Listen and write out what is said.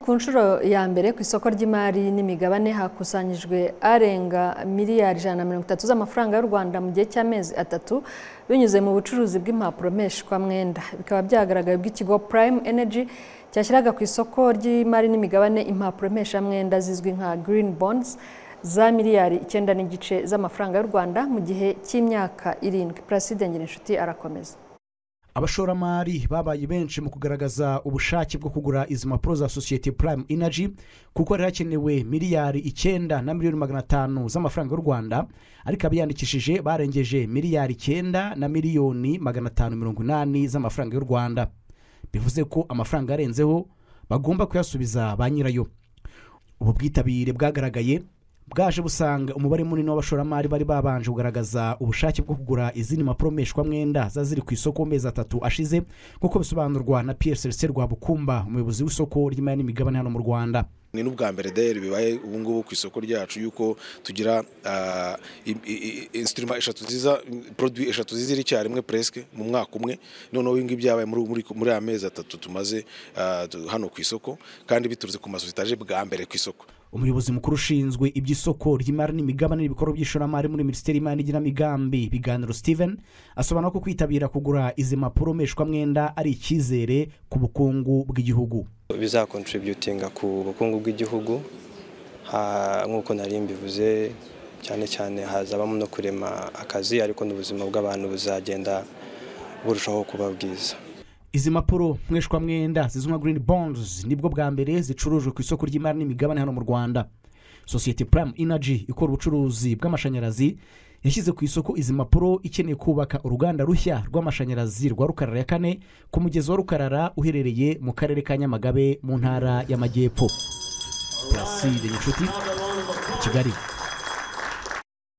ku nshuro ya mbere ku isoko ry'imari n'imigabane hakusanyijwe arenga miliyari ijana na mirongo itatu z'amafaranga y'u rwanda mu gihe cy'amezi atatu binyuze mu bucuruzi bw'impapuro mpeshwamwenda bikaba byagaragaye bw'ikigo prime energy cyashyiraga ku isoko ry'imari n'imigabane impapuro mpeshamwenda zizwi nka green bonds za miliyari icyenda n'igice z'amafaranga y'u rwanda mu gihe cy'imyaka irindwi placide ngirinshuti arakomeza abashoramari babaye benshi mu kugaragaza ubushake bwo kugura izi mpapuro za sosiyete prime energy kuko hari hakenewe miliyari icyenda na miliyoni magana atanu z'amafaranga y'u rwanda ariko abiyandikishije barengeje miliyari icyenda na miliyoni magana atanu mirongo inani z'amafaranga y'u rwanda bivuze ko amafaranga arenzeho bagomba kuyasubiza ba nyirayo ubu bwitabire bwagaragaye bwaje busanga umubare munini w'abashoramari bari babanje kugaragaza ubushake bwo kugura izindi mpapuro mpeshwamwenda ziba ziri ku isoko mu mezi atatu ashize nk'uko bisobanurwa na pierre celestin rwabukumba umuyobozi w'isoko ry'imari n'imigabane hano mu rwanda ni n'ubwa mbere dayari bibaye ubu ngubu ku isoko ryacu yuko tugira insitirima eshatu nziza poroduwi eshatu zizira icyarimwe puresike mu mwaka umwe noneho ibi ngibi byabaye muri aya mezi atatu tumaze hano ku isoko kandi biturutse ku mazu zitaje bwa mbere ku isoko umuyobozi mukuru ushinzwe iby'isoko ry'imari n'imigabane n'ibikorwa by'ishoramari muri minisiteri y'imari n'igenamigambi biganiro steven asobanura ko kwitabira kugura izi mpapuro mpeshwamwenda ari icyizere ku bukungu bw'igihugu bizakontributinga ku bukungu bw'igihugu nk'uko nari mbivuze cyane cyane hazabamo no kurema akazi ariko n'ubuzima bw'abantu buzagenda burushaho kuba bwiza izi mpapuro mwenda zizwi nka green bonds nibwo bwa mbere zicurujwe ku isoko ry'imari n'imigabane hano mu rwanda sosiyete prime energy ikora ubucuruzi bw'amashanyarazi yashyize ku isoko izi mpapuro ikeneye kubaka uruganda rushya rw'amashanyarazi rwa rukarara ya kane ku mugezi wa rukarara uherereye mu karere ka nyamagabe mu ntara y'amajyepfo turaside inshuti kigali